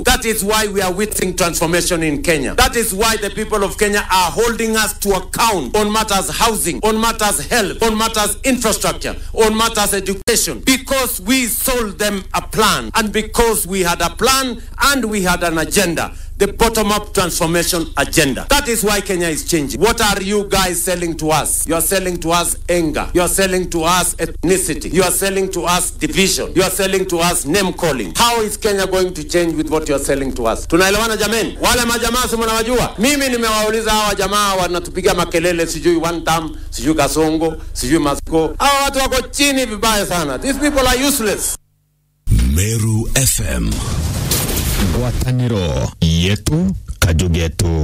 That is why we are witnessing transformation in Kenya. That is why the people of Kenya are holding us to account on matters housing, on matters health, on matters infrastructure, on matters education, because we sold them a plan and because we had a plan and we had an agenda the bottom-up transformation agenda. That is why Kenya is changing. What are you guys selling to us? You are selling to us anger. You are selling to us ethnicity. You are selling to us division. You are selling to us name calling. How is Kenya going to change with what you are selling to us? Tunaelewana jameni? Wale majamaa si mnawajua? Mimi nimewauliza hawa jamaa wanatupiga makelele sijui one term, sijui Kasongo, sijui Masiko. Hawa watu wako chini vibaya sana. These people are useless. Meru FM ngwatanĩro yetu kajugetu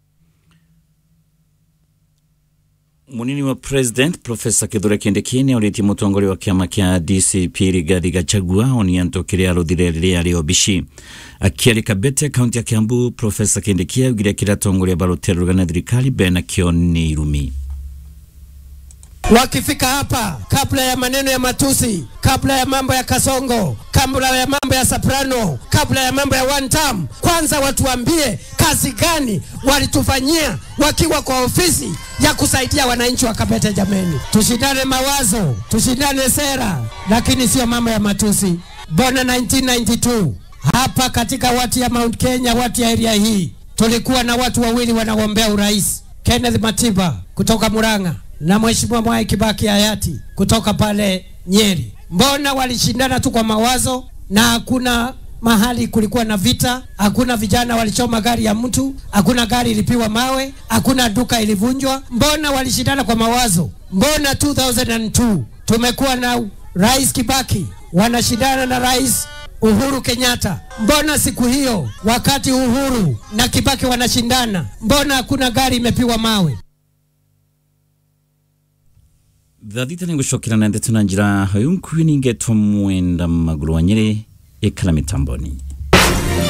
munini wa president profesa kithure kindikini auritie mutongoria wa kiama kia dcp rigathi gachagua onianto kiria aruthire riria ri obici akiarika bete kaunti ya kiambu profesa kindiki augire kiria atongoria barutire rugana thirikari bena kio ni irumi wakifika hapa, kabla ya maneno ya matusi, kabla ya mambo ya Kasongo, kabla ya mambo ya Soprano, kabla ya mambo ya one term, kwanza watuambie kazi gani walitufanyia wakiwa kwa ofisi ya kusaidia wananchi wa Kabete. Jameni, tushindane mawazo, tushindane sera, lakini sio mambo ya matusi. Bona 1992 hapa katika wati ya Mount Kenya, wati ya area hii, tulikuwa na watu wawili wanagombea urais, Kenneth Matiba kutoka Murang'a na Mheshimiwa Mwai Kibaki hayati kutoka pale Nyeri. Mbona walishindana tu kwa mawazo na hakuna mahali kulikuwa na vita, hakuna vijana walichoma gari ya mtu, hakuna gari ilipiwa mawe, hakuna duka ilivunjwa. Mbona walishindana kwa mawazo? Mbona 2002 tumekuwa na Rais Kibaki wanashindana na Rais Uhuru Kenyatta. Mbona siku hiyo wakati Uhuru na Kibaki wanashindana, mbona hakuna gari imepiwa mawe? thathita nä gå cokera na ndeto na njä ra hayo nkuä ningä mwenda magå rå wa nyä rä ä kala mä tamboni